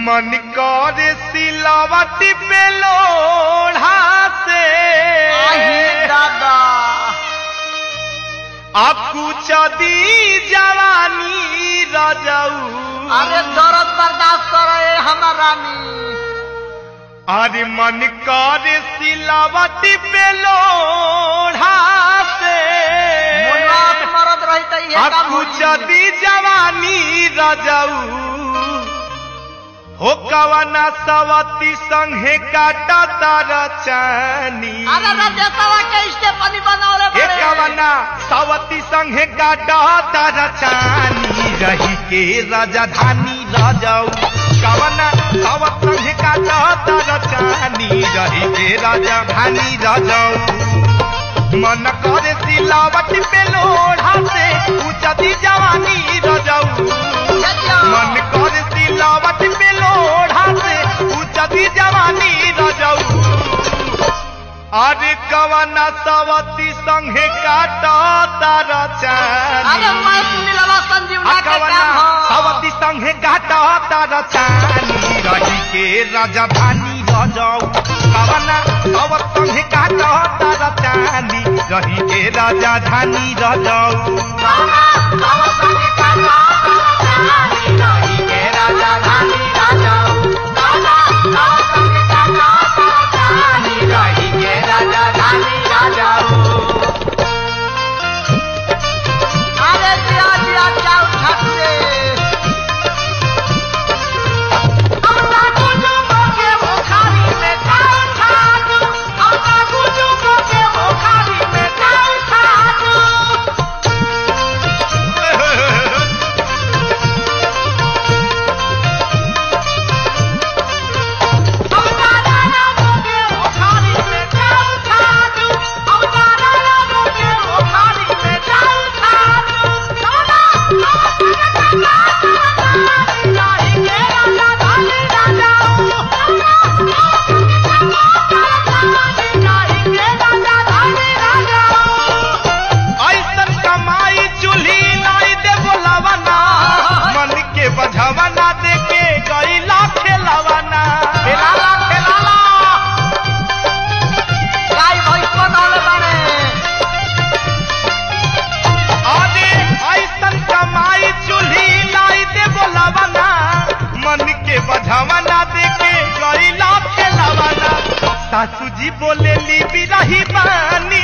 मन कर सिलावटी पे लोढ़ा से आही दादा आपको चदी जवानी रजऊ अरे दर्द बर्दाश्त करे हमर रानी अरे मन कर सिलावटी पे लोढ़ा से मुन्ना के मरद रही त इहे काम आपको होई। चदी जवानी रजऊ हो कवना सवती संगे काटा तार चानी अरे रजतवा के स्टेपनी बनावले हे बड़े कवना सवती संगे काटा तार चानी रही के राजधानी रजऊ कवना सवत संगे काटा तार चानी रही के राजधानी रजऊ मन करे सिलावट पे लोढ़ा से उचती जवानी रजऊ मन कर सिलावट पे लोढ़ा से उचती जवानी रजऊ अरे कवना सवती संगे काटा तार अरे चानी मैं सुनीलवा संजीवना के कवना काम हो सवती संगे काटा तार चानी रही के राजधानी रजऊ कवना सवत संगे काटा तार चानी रही के राजधानी रजऊ अरे जिया जिया जाओ छत से अपना कुजू के मुखारी में जाओ छत अपना कुजू के मुखारी में जाओ छत अपना राना के मुखारी में जाओ छत अपना राना के मुखारी में जाओ छत सोना नहीं के राजा धानी राजा नहीं के राजा धानी राजा ऐसन कमाई चूल्ही नाई दे बोलावना मन के बझावना दे के गईला खेलावना खेलाला खेलाला गाय भैंस बनौले बाड़े अरे ऐसन कमाई चूल्ही नाई दे बोलावना मन के बझावना दे के गईला खेलावना सासू जी बोले ली बिरही बानी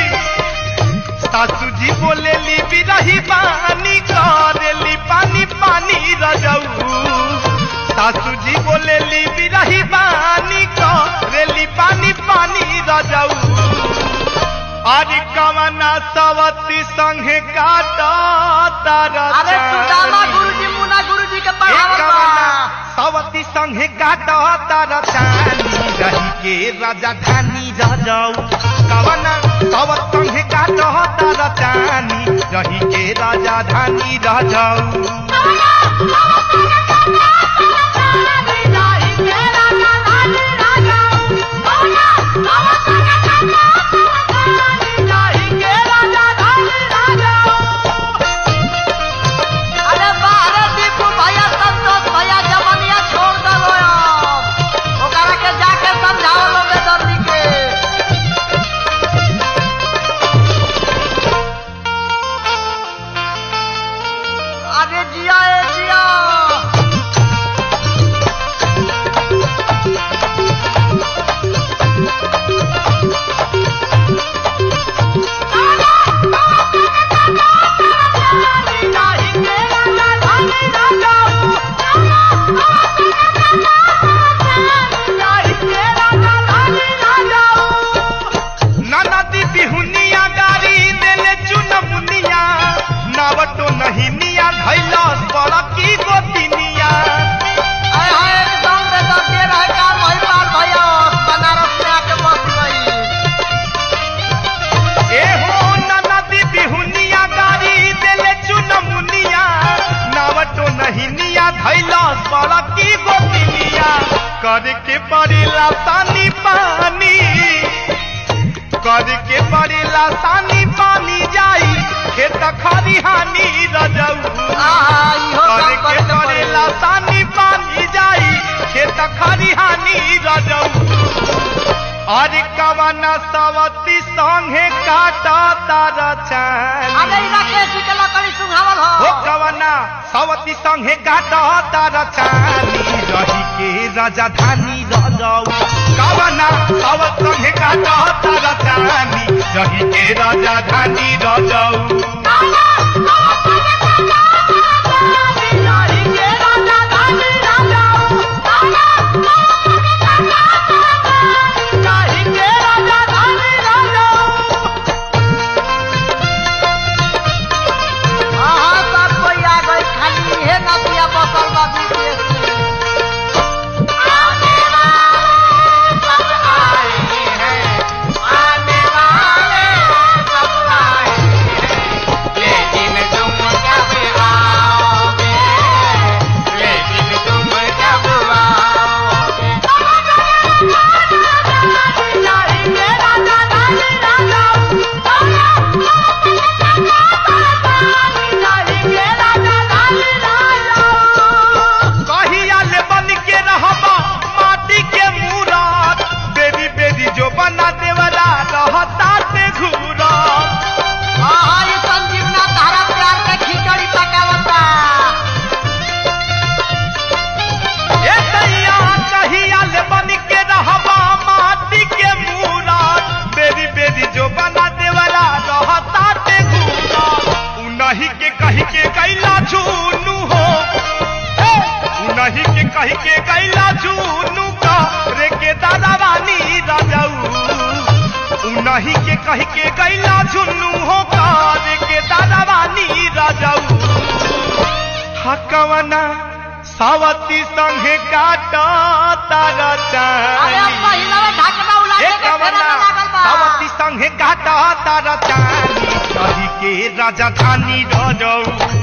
सासू जी बोले ली बिरही बानी करेली पानी पानी रजऊ सासू जी बोले ली बिरही बानी करेली पानी पानी रजऊ अरे कवना सवती संगे काटा तारा अरे सुदामा गुरुजी मुना गुरुजी के पढ़ावल कवना बा सवती संगे काटा तारा चानी रही के राजधानी रजऊ कवना सवत संगे काटा तारा चानी रही के राजधानी रजऊ अरे बाहरे दीपू भैया संतोष भैया जमनिया छोड़ दलो अब ओकरा के जाके समझाओ लोगे दर्दी के अरे जिया ए जिया ननदी बिहुनिया गारी देले चुनमुनिया नावटो नहीं निया धैला बड़की गोतिनिया आय हाय एकदम रे दर्दी रहे काम होई पार भैया बनारस में आके बस गई ए हो ननदी बिहुनिया गारी देले चुनमुनिया नावटो नहीं निया धैला बड़की गोतिनिया करके पड़ेला तानी पानी करके पड़ेला तानी पानी जाई खेत खरिहानी रजऊ आहा इहो काम करके करे के पड़ेला पड़ी तानी पानी जाई खरिहानी रजऊ अरे कवना सवती संगे काटा तार अरे चानी ई राकेश जी के लकड़ी सुंघावल हो हो कवना सवती संगे काटा तार चानी रही के राजधानी रजऊ कवना सवत संगे काटा तार चानी रही के राजधानी रजऊ हाँ, सब कोई आ गई, खाली इहे नदिया बसल बा विदेश में। कहिया ले बन के रहबा माटी के मूरत बेरी बेरी जो बना देवला रहता ते घूरा हाँ, हाँ, ई संजीवना तारा प्यार के खिचड़ी पकावता। ए दैया कहिया ले बन के रहबा माटी के मूरत बेरी बेरी जो बना देवला रहता ते घूरा उनही के कही के कैला झूनू हो ए, उनही के कही के कैला झूनू का रे के दादावानी राजाऊ उनही के कही के गैला झुन्नू हो कार के दादावानी राजाऊ हकवना सावती संगे काटा तारा अरे अब चानी पहिलवे ढकना उलाटे के फेरा एकवना में लागल बा। सावती संगे काटा तारा चानी कही के राजधानी रजऊ